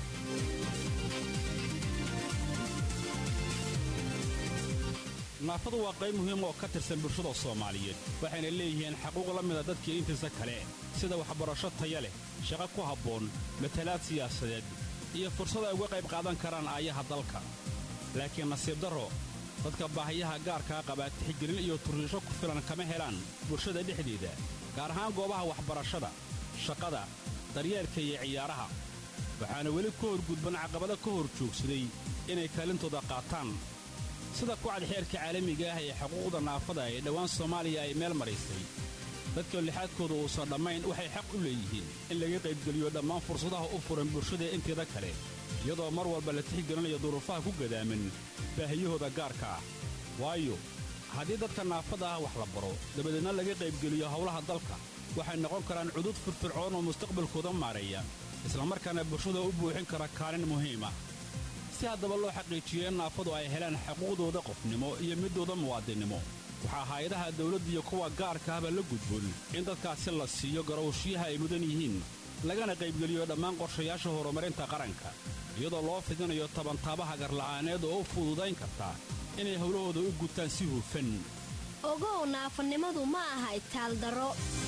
naafadu waa qayb muhiim oo ka tirsan bulshada soomaaliyeed waxayna leeyihiin xaquuq la mida dadkii intiisa kale sida waxbarasho taya leh shaqo ku habboon matalaad siyaasadeed iyo fursad ay uga qayb qaadan karaan aayaha dalka laakiin nasiib darro dadka baahiyaha gaarkaa qabaa tixgelin iyo turriisho ku filan kama helaan bulshada dhexdeeda gaar ahaan goobaha waxbarashada shaqada daryeelka iyo ciyaaraha waxaana weli ka hor gudban caqabado ka hor joogsaday inay kaalintooda qaataan sida kucad xeerka caalamiga ah ee xuquuqda naafada ee dhowaan soomaaliya ay meel maraysay dadka lixaadkooda uusan dhammayn waxay xaq u leeyihiin in laga qaybgeliyo dhammaan fursadaha u furan bulshada inteeda kale iyadoo mar walba la tixgelinayo duruufaha ku gadaaman baahiyahooda gaarka ah waayo haddii dadka naafada ah wax la baro dabadeedna laga qaybgeliyo howlaha dalka waxay noqon karaan cudud firfircoon oo mustaqbalkooda maareeya islamarkaana bulshada u buuxin kara kaalin muhiim ah si haddaba loo xaqiijiyo in naafadu ay helaan xuquuqdooda qofnimo iyo midooda muwaadinnimo waxaa hay-adaha dawladda iyo kuwa gaarka ahba la gudboon in dadkaasi la siiyo garowshiyaha ay mudan yihiin lagana qaybgeliyo dhammaan qorshayaasha horumarinta qaranka iyadoo loo fidinayo tabantaabaha garla'aaneed oo u fududayn karta inay howlahooda u gutaan si hufan ogow naafanimadu ma aha itaaldaro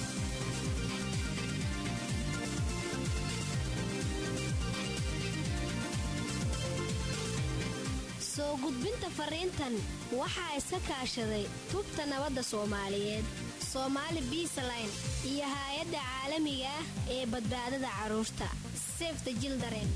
soo gudbinta fariintan waxaa iska kaashaday tubta nabadda soomaaliyeed soomaali biisaline iyo haay-adda caalamiga ah ee badbaadada carruurta sefta jildaren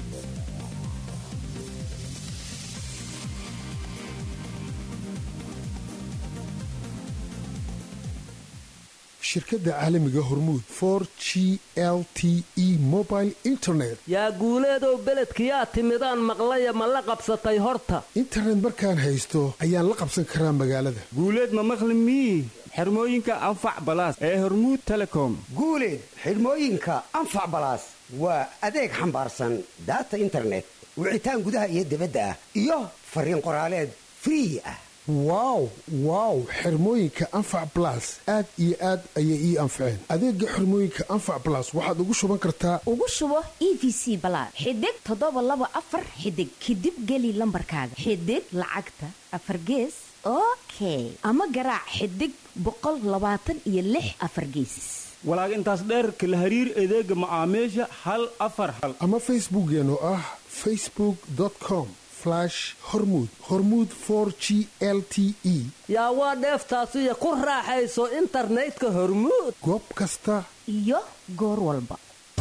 shirkadda caalamiga hormuud for g l t e mobile internet yaa guuleedow beledkiyaa timidaan maqlaya ma la qabsatay horta internet markaan haysto ayaan la qabsan karaa magaalada guuleed ma maqli mii xirmooyinka anfac balaas ee hormuud telecom guuleed xidhmooyinka anfac balaas waa adeeg xambaarsan daata internet wicitaan gudaha iyo dibadda ah iyo fariin qoraaleed free ah wow wow xirmooyinka anfac balas aad iyo aad ayay ii anfaceen adeega xirmooyinka anfac balas waxaad ugu shuban kartaa ugu shubo e v c balaad xidig toddoba laba afar xidig kadib geli lambarkaaga xidig lacagta afar gees okay ama garaac xidig boqol labaatan iyo lix afar geesis walaag intaas dheerka la hariir adeega macaamiisha hal afar hal ama facebookeen oo ah facebook com hormud hormud g l t e yaa waa dheeftaasiyo ku raaxayso internetka hormuud goob kasta iyo goor walba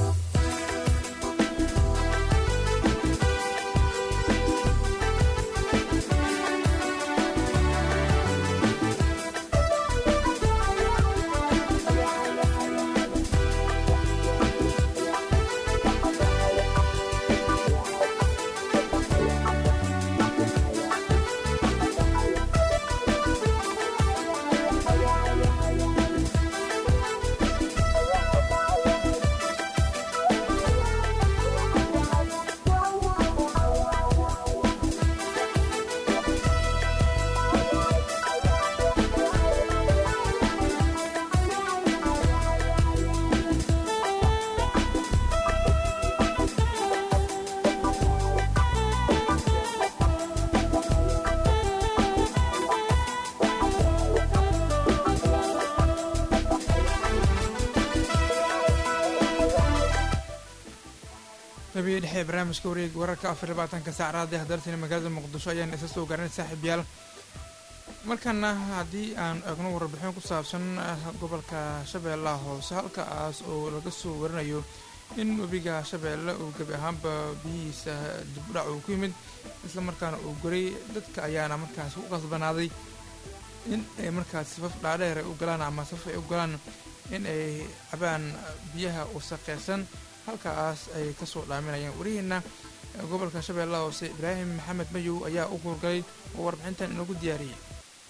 qabiya dhexe ee barnaamijka wareega wararka afar labaatanka saacraad ee hadartani magaalada muqdisho ayaan isa soo gaaranay saaxiibyaal markana haddii aan eegno warbixin ku saabsan gobolka shabeellaha hoose halkaas oo laga soo warinayo in webiga shabeelle uu gebi ahaanba biyihiisa dibudhac uu ku yimid islamarkaana uu goray dadka ayaana markaas ku qasbanaaday in ay markaas safaf dhaadheer ay u galaan ama safaf ay u galaan in ay cabaan biyaha wasaqeysan halkaas ay kasoo dhaaminayaan warihiina gobolka shabeellaha hoose ibraahim maxamed mayow ayaa u howlgalay oo warbixintan inoogu diyaariyey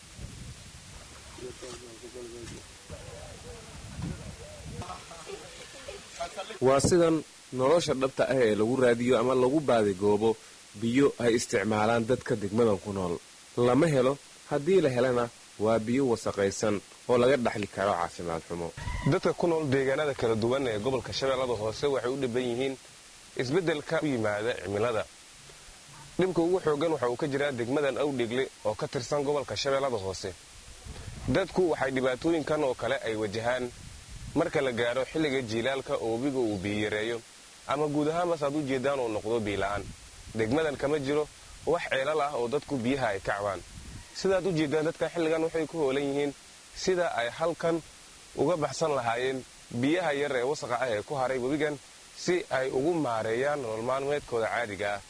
waa sidan nolosha dhabta ah ee lagu raadiyo ama lagu baadigoobo biyo ay isticmaalaan dadka degmadan ku nool lama helo haddii la helana waa biyo wasaqaysan oo laga dhaxli karo caafimaad xumo dadka ku nool deegaanada kala duwan ee gobolka shabeellada hoose waxay u dhiban yihiin isbeddelka u yimaada cimilada dhibka ugu xoogan waxa uu ka jiraa degmadan awdhegle oo ka tirsan gobolka shabeellada hoose dadku waxay dhibaatooyinkan oo kale ay wajahaan marka la gaaro xilliga jiilaalka oo webiga uu biiyareeyo ama guud ahaanbas aad u jeedaan uu noqdo biila'aan degmadan kama jiro wax ceelal ah oo dadku biyaha ay ka cabaan sidaad u jeedaan dadka xilligan waxay ku hoolan yihiin sida ay halkan uga baxsan lahaayeen biyaha yar ee wasaqa ah ee ku haray webigan si ay ugu maareeyaan nolol maalmeedkooda caadiga ah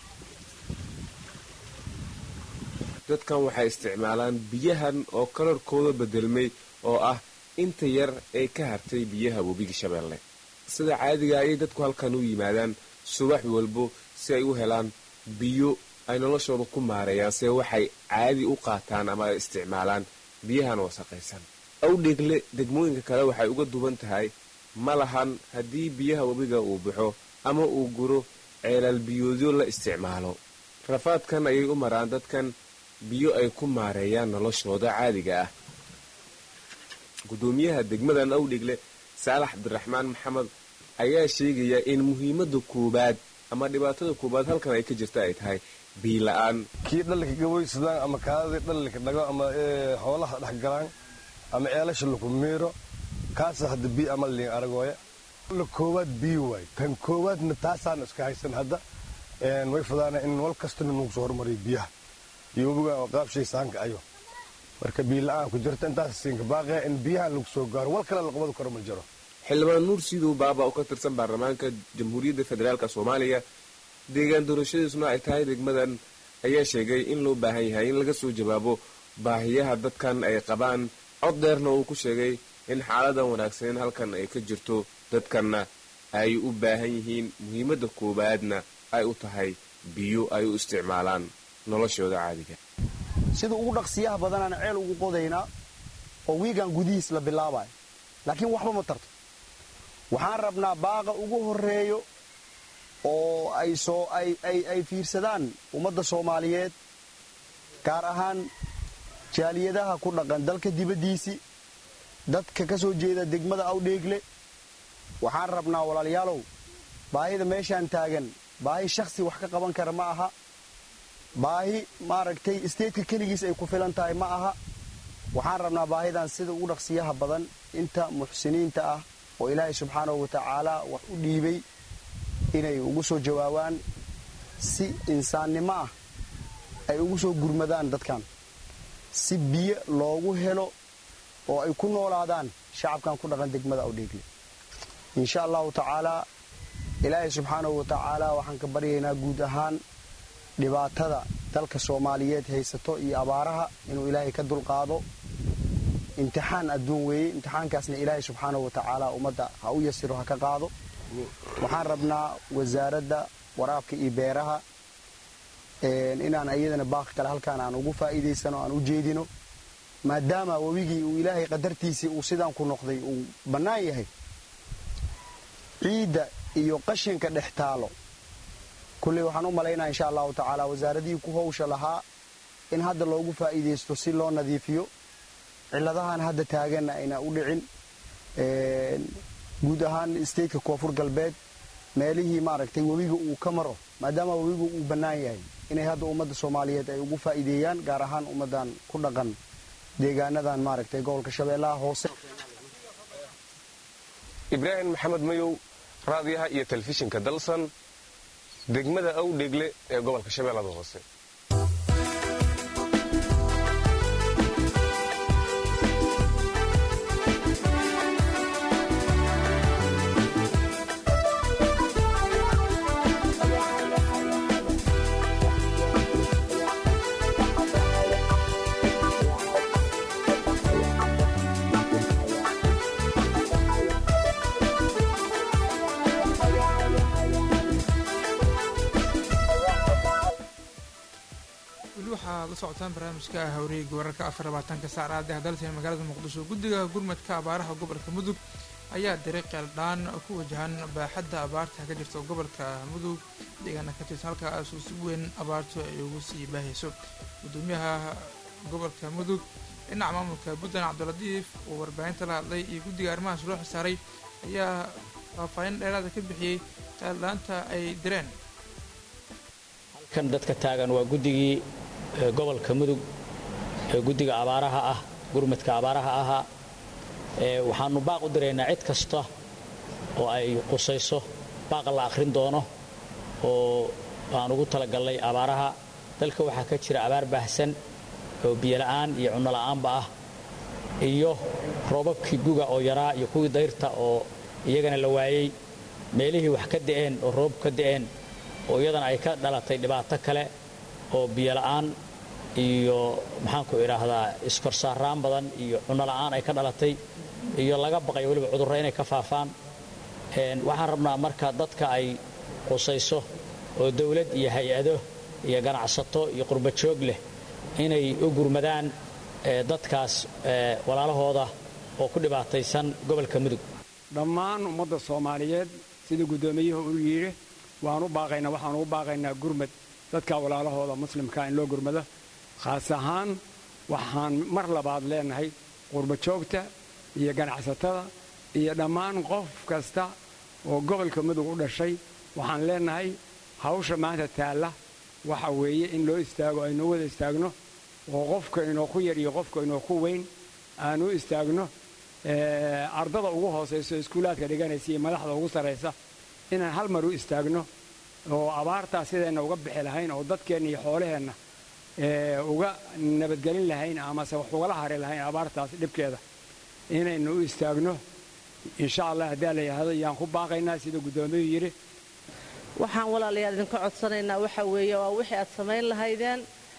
dadkan waxay isticmaalaan biyahan oo kalarkooda bedelmay oo ah inta yar ee ka hartay biyaha webiga shabeelle sida caadiga ayay dadku halkan u yimaadaan subax walbo si ay u helaan biyo ay noloshooda ku maareeyaan see waxay caadi u qaataan ama ay isticmaalaan biyahan wasaqaysan awdhegle degmooyinka kale waxay uga duwan tahay ma lahan haddii biyaha webiga uu baxo ama uu guro ceelaal biyoodyo la isticmaalo rafaadkan ayay u maraan dadkan biyo ay ku maareeyaan noloshooda caadiga ah gudoomiyaha degmadan awdhegle saalax cabdiraxmaan maxamed ayaa sheegaya in muhiimada koowaad ama dhibaatada koowaad halkan ay ka jirta ay tahay biila-aan kii dhallinka gaboysadaan ama kaadadii dhallinka dhago ama xoolaha dhex galaan ama ceelasha laku miiro kaasa hadda biyo ama liin aragooya la koowaad biyo waay tan koowaadna taasaan iska haysan hadda way fudaana in wal kastana nagu soo hormariyo biyaha iyo webiga oo qaabshay saanka ayo marka biyo la-aan ku jirta intaas siinka baaqaya in biyaha lagu soo gaaro wal kale la qabadi karo ma jiro xildhibaan nuur siidow baaba oo ka tirsan baarlamaanka jamhuuriyadda federaalk soomaaliya deegaan doorashadiisuna ay tahay degmadan ayaa sheegay in loo baahan yahay in laga soo jawaabo baahiyaha dadkan ay qabaan cod dheerna uu ku sheegay in xaaladan wanaagsaneyn halkan ay ka jirto dadkanna ay u baahan yihiin muhiimadda koowaadna ay u tahay biyo ay u isticmaalaan noloshooda caadiga sida ugu dhaqsiyaha badanaan ceel ugu qodaynaa oo wiigan gudihiis la bilaabayo laakiin waxba ma tarto waxaan rabnaa baaqa ugu horreeyo oo ay soo ay fiirsadaan ummadda soomaaliyeed gaar ahaan jaaliyadaha ku dhaqan dalka dibaddiisii dadka ka soo jeeda degmada awdheegle waxaan rabnaa walaalayaalow baahida meeshaan taagan baahi shakhsi wax ka qaban kara ma aha baahi maaragtay isteedka keligiis ay ku filan tahay ma aha waxaan rabnaa baahidan sida ugu dhaqsiyaha badan inta muxsiniinta ah oo ilaahay subxaanahu wa tacaala wax u dhiibay inay ugu soo jawaabaan si insaannimo ah ay ugu soo gurmadaan dadkan si biyo loogu helo oo ay ku noolaadaan shacabkan ku dhaqan degmada awdheegle insha allahu tacaalaa ilaahay subxaanahu wa tacaala waxaan ka baryaynaa guud ahaan dhibaatada dalka soomaaliyeed haysato iyo abaaraha inuu ilaahay ka dulqaado imtixaan adduun weeye imtixaankaasna ilaahay subxaanahu wa tacaala ummadda ha u yasiro ha ka qaado waxaan rabnaa wasaaradda waraabka iyo beeraha inaan iyadana baaqi kale halkaan aan ugu faa'iidaysano aan u jeedino maadaama webigii uu ilaahay qadartiisii uu sidaan ku noqday uu bannaan yahay ciidda iyo qashinka dhex taalo kulley waxaan u malaynaa insha allahu tacaala wasaaradihii ku howsha lahaa in hadda loogu faa'iidaysto si loo nadiifiyo ciladahan hadda taaganna ayna u dhicin guud ahaan stateka koonfur galbeed meelihii maaragtay webiga uu ka maro maadaama webigu uu bannaan yahay inay hadda ummadda soomaaliyeed ay ugu faa'iideeyaan gaar ahaan ummaddan ku dhaqan deegaanadan maaragtay gobolka shabeellaha hoose ibraahim maxamed mayow raadiyaha iyo telefishinka dalsan degmada awdhegle ee gobolka shabeellada hoose weli waxaad la socotaan barnaamijka hawreega wararka afar labaatanka saacraadee hadalta ee magaalada muqdisho guddiga gurmadka abaaraha gobolka mudug ayaa diray qeeldhaan ku wajahan baaxadda abaarta ka jirta gobolka mudug deegaana ka tirsan halkaas uu si weyn abaartu ay ugu sii baahayso gudoomiyaha gobolka mudug dhinaca maamulka puntland cabdilatiif oo warbaahinta la hadlay iyo guddiga arrimahaas loo xisaaray ayaa faahfaahin dheeraada ka bixiyey qeeldhaanta ay direen kan dadka taagan waa guddigii gobolka mudug ee guddiga abaaraha ah gurmadka abaaraha ahaa waxaannu baaq u diraynaa cid kasta oo ay qusayso baaqa la akhrin doono oo aan ugu talagallay abaaraha dalka waxaa ka jira abaar baahsan oo biyola'aan iyo cunnola'aanba ah iyo roobabkii guga oo yaraa iyo kuwii dayrta oo iyagana la waayey meelihii wax ka da'een oo roob ka da'een oo iyadana ay ka dhalatay dhibaato kale oo biyola'aan iyo maxaanku idhaahdaa iskorsaaraan badan iyo cunnola'aan ay ka dhalatay iyo laga baqay weliba cudurro inay ka faafaan waxaan rabnaa marka dadka ay qusayso oo dawlad iyo hay-ado iyo ganacsato iyo qurbajoog leh inay u gurmadaan dadkaas walaalahooda oo ku dhibaataysan gobolka mudug dhammaan ummadda soomaaliyeed sidii guddoomiyuhu u yidhi waan u baaqaynaa waxaan ugu baaqaynaa gurmad dadka walaalahooda muslimkaa in loo gurmado khaas ahaan waxaan mar labaad leenahay qurbajoogta iyo ganacsatada iyo dhammaan qof kasta oo gobolka mudug u dhashay waxaan leenahay hawsha maanta taalla waxa weeye in loo istaago aynoo wada istaagno oo qofka inoo ku yar iyo qofka inoo ku weyn aan u istaagno ardada ugu hoosayso iskuulaadka dhiganaysa iyo madaxda ugu sarraysa inaan hal mar u istaagno oo abaartaas sidayna uga bixi lahayn oo dadkeenna iyo xoolaheenna uga nabadgelin lahayn amase wax ugala hari lahayn abaartaas dhibkeeda inaynu u istaagno insha allah haddii la yidhaahdo yaan ku baaqaynaa sida guddoomiyuu yidhi waxaan walaalayaal idinka codsanaynaa waxa weeye waa wixii aad samayn lahaydeen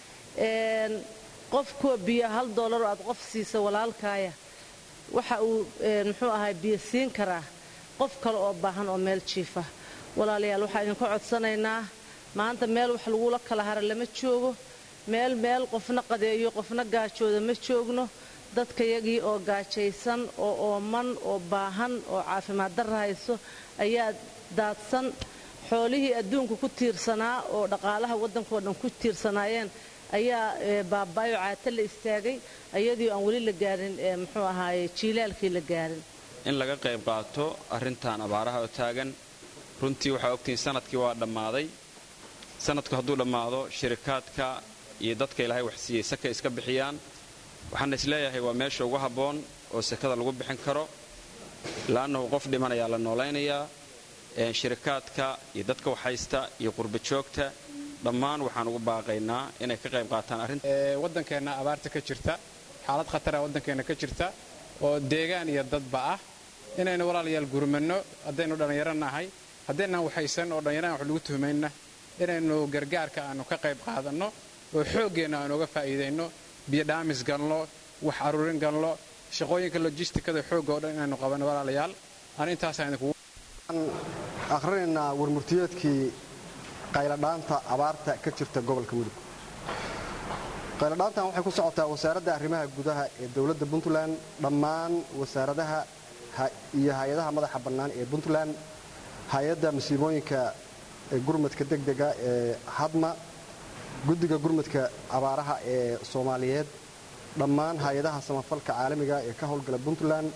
qof kuwa biyo hal doolaroo aad qof siisa walaalkaaya waxa uu muxuu ahay biyo siin karaa qof kale oo baahan oo meel jiifa walaalayaal waxaan idinka codsanaynaa maanta meel wax lagula kala hara lama joogo meel meel qofna qadeeyo qofna gaajooda ma joogno dadkayagii oo gaajaysan oo ooman oo baahan oo caafimaad darra hayso ayaa daadsan xoolihii adduunka ku tiirsanaa oo dhaqaalaha waddankao dhan ku tiirsanaayeen ayaa baabaayo caata la istaagay ayadii aan weli la gaarin muxuu ahaaye jiilaalkii la gaarin in laga qayb qaato arrintan abaaraha oo taagan runtii waxaa ogtihiin sanadkii waa dhammaaday sanadku hadduu dhammaado shirikaadka iyo dadka ilaahay wax siiyey saka iska bixiyaan waxaana isleeyahay waa meesha ugu habboon oo sakada lagu bixin karo la'annahu qof dhimanayaa la noolaynayaa shirikaadka iyo dadka waxhaysta iyo qurba joogta dhammaan waxaan ugu baaqaynaa inay ka qayb qaataan arrinta waddankeenna abaarta ka jirta xaalad khatara waddankeenna ka jirta oo deegaan iyo dadba ah inaynu walaalayaal gurmanno haddaynu dhallinyaro nahay haddaynaan waxaysan oo dhallinyaraan wax lagu tuhmayna inaynu gargaarka aanu ka qayb qaadanno oo xooggeenna aanu uga faa'iidayno biyodhaamis galno wax aruurin galno shaqooyinka lojistikada xoogga oo dhan inaynu qabanno walaalayaal aan intaasaan idinkugu akhrinaynaa warmurtiyeedkii qayladhaanta abaarta ka jirta gobolka mudug qayladhaantan waxay ku socotaa wasaaradda arrimaha gudaha ee dowladda puntland dhammaan wasaaradaha iyo hay-adaha madaxa bannaan ee puntland hay-adda masiibooyinka gurmadka degdega ee hadma guddiga gurmadka abaaraha ee soomaaliyeed dhammaan hay-adaha samafalka caalamiga ee ka howlgala puntland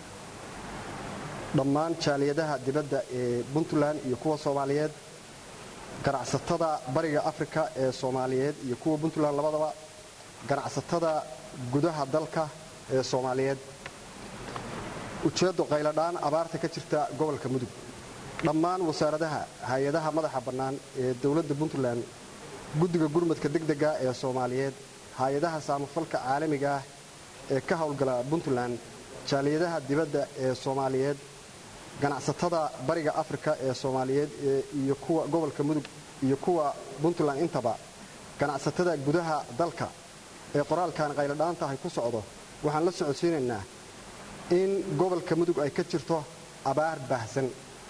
dhammaan jaaliyadaha dibadda ee puntland iyo kuwa soomaaliyeed ganacsatada bariga afrika ee soomaaliyeed iyo kuwa puntland labadaba ganacsatada gudaha dalka ee soomaaliyeed ujeeddo qayladhaan abaarta ka jirta gobolka mudug dhammaan wasaaradaha hay-adaha madaxa bannaan ee dowladda puntland guddiga gurmadka degdega ee soomaaliyeed hay-adaha saamafalka caalamiga ah ee ka howlgala puntland jaaliyadaha dibadda ee soomaaliyeed ganacsatada bariga afrika ee soomaaliyeed iyo kuwa gobolka mudug iyo kuwa puntland intaba ganacsatada gudaha dalka ee qoraalkan qayladhaantahay ku socdo waxaan la socodsiinaynaa in gobolka mudug ay ka jirto abaar baahsan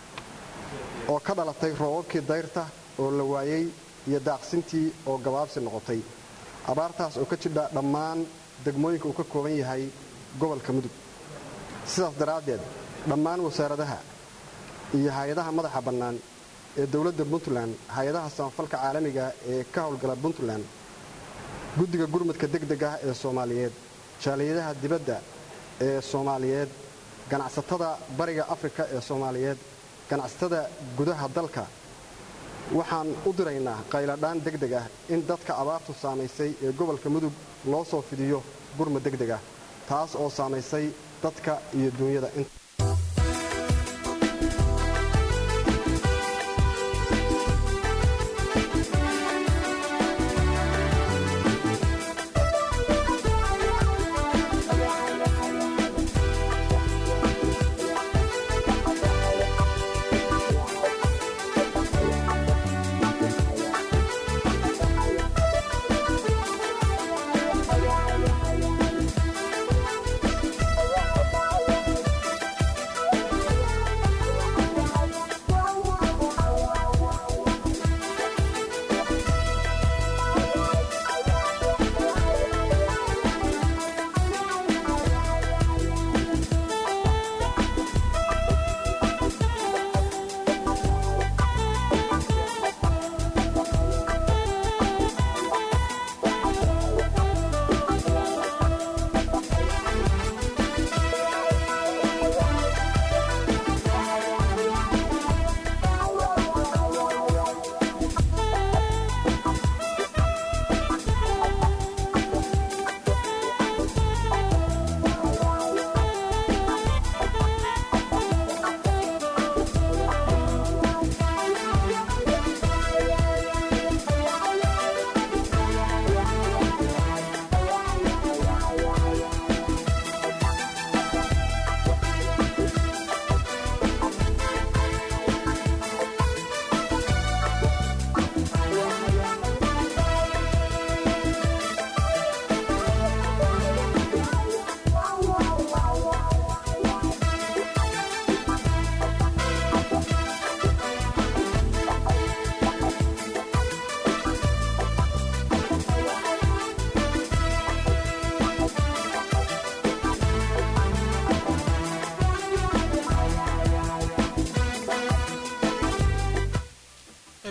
oo ka dhalatay roobabkii dayrta oo la waayey iyo daaqsintii oo gabaabsi noqotay abaartaas oo ka jidha dhammaan degmooyinka uu ka kooban yahay gobolka mudug sidaas daraaddeed dhammaan wasaaradaha iyo hay-adaha madaxa bannaan ee dowladda puntland hay-adaha samafalka caalamiga ee ka howlgala puntland guddiga gurmadka degdega ee soomaaliyeed jaaliyadaha dibadda ee soomaaliyeed ganacsatada bariga afrika ee soomaaliyeed ganacsatada gudaha dalka waxaan u diraynaa qayladhaan degdeg ah in dadka abaartu saamaysay ee gobolka mudug loo soo fidiyo gurmad degdeg ah taas oo saamaysay dadka iyo duunyada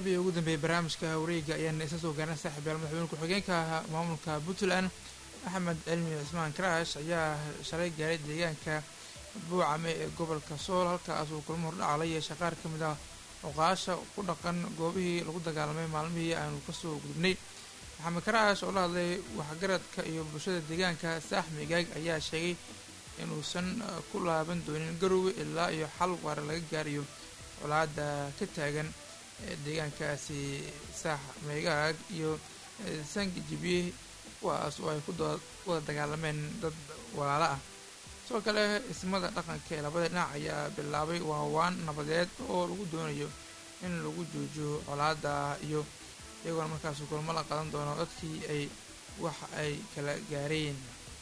qeybii ugu dambeeyey barnaamijka wareega ayaana isa soo gaarnay saaxiibyaal madaxweyne ku-xigeenka maamulka puntland axmed cilmi cismaan karaash ayaa shalay gaaray deegaanka buucame ee gobolka sool halkaas uu kulmo hordhaca la yeeshay qaar ka mid ah oqaasha ku dhaqan goobihii lagu dagaalamay maalmihii aanu kasoo gudubnay maxamed karaash oo la hadlay waxgaradka iyo bulshada deegaanka saax migaag ayaa sheegay inuusan ku laaban doonin garowe ilaa iyo xal waara laga gaarayo colaada ka taagan deegaankaasi saax meegaag iyo sangi jibiye kuwaas oo ay ku wada dagaalameen dad walaalo ah sidoo kale ismada dhaqanka ee labada dhinac ayaa bilaabay waawaan nabadeed oo lagu doonayo in lagu joojiyo colaada iyo iyagoona markaas kulmo la qadan doono dadkii ay wax ay kala gaareen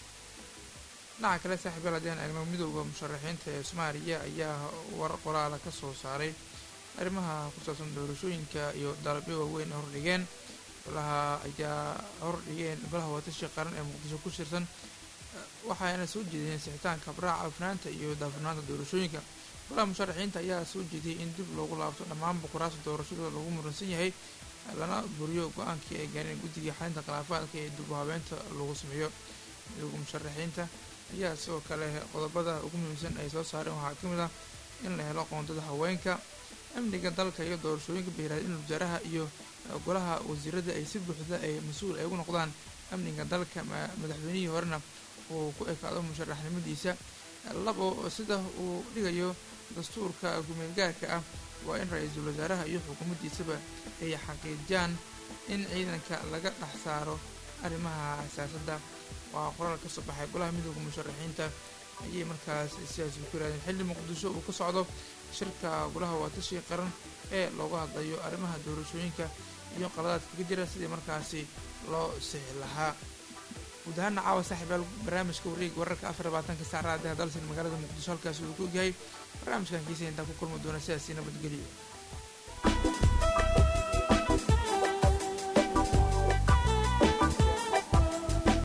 dhinaca kale saaxiibaal haddii aan eegno midooda musharaxiinta ee soomaaliya ayaa war qoraala ka soo saaray arrimaha ku saabsan doorashooyinka iyo dalabyo waaweyn ay hordhigeen golaha ayaa hordhigeen golaha watashi qaran ee muqdisho ku shirsan waxayna soo jeediyeen sixitaanka habraaca afnaanta iyo daafurnaanta doorashooyinka golaha musharaxiinta ayaa soo jeediyey in dib loogu laabto dhammaan boqoraasta doorashadooda lagu muransan yahay lana buriyo go-aankii ay gaareen guddigai xalinta khilaafaadka ee dib u habeynta lagu sameeyo midooda musharaxiinta ayaa sidoo kale qodobada ugu muhiimsan ay soo saareen waxaa ka mid ah in la helo qoondada haweenka amniga dalka iyo doorashooyinka bayraad in wasaaraha iyo golaha wasiirada ay si buuxda ay mas-uul ay ugu noqdaan amniga dalka madaxweynihii horena uu ku ekaado musharaxnimadiisa labo sida uu dhigayo dastuurka gumeelgaarka ah waa in ra-iisul wasaaraha iyo xukuumaddiisaba ay xaqiijiyaan in ciidanka laga dhex saaro arrimaha siyaasadda waa qoraal ka soo baxay golaha midooda musharaxiinta ayay markaas sidaas ku yirahdeen xilli muqdisho uu ka socdo shirka golaha waatashi qaran ee looga hadlayo arrimaha doorashooyinka iyo qaladaadka ka jira sidii markaasi loo sixi lahaa guud ahaana caawa saaxiibaal barnaamijka wareega wararka afar labaatanka saacadaha dalsan magaalada muqdisho halkaasi uu ku ogyahay barnaamijkan kiisa intaa ku kulmi doona sidaasi nabadgelyo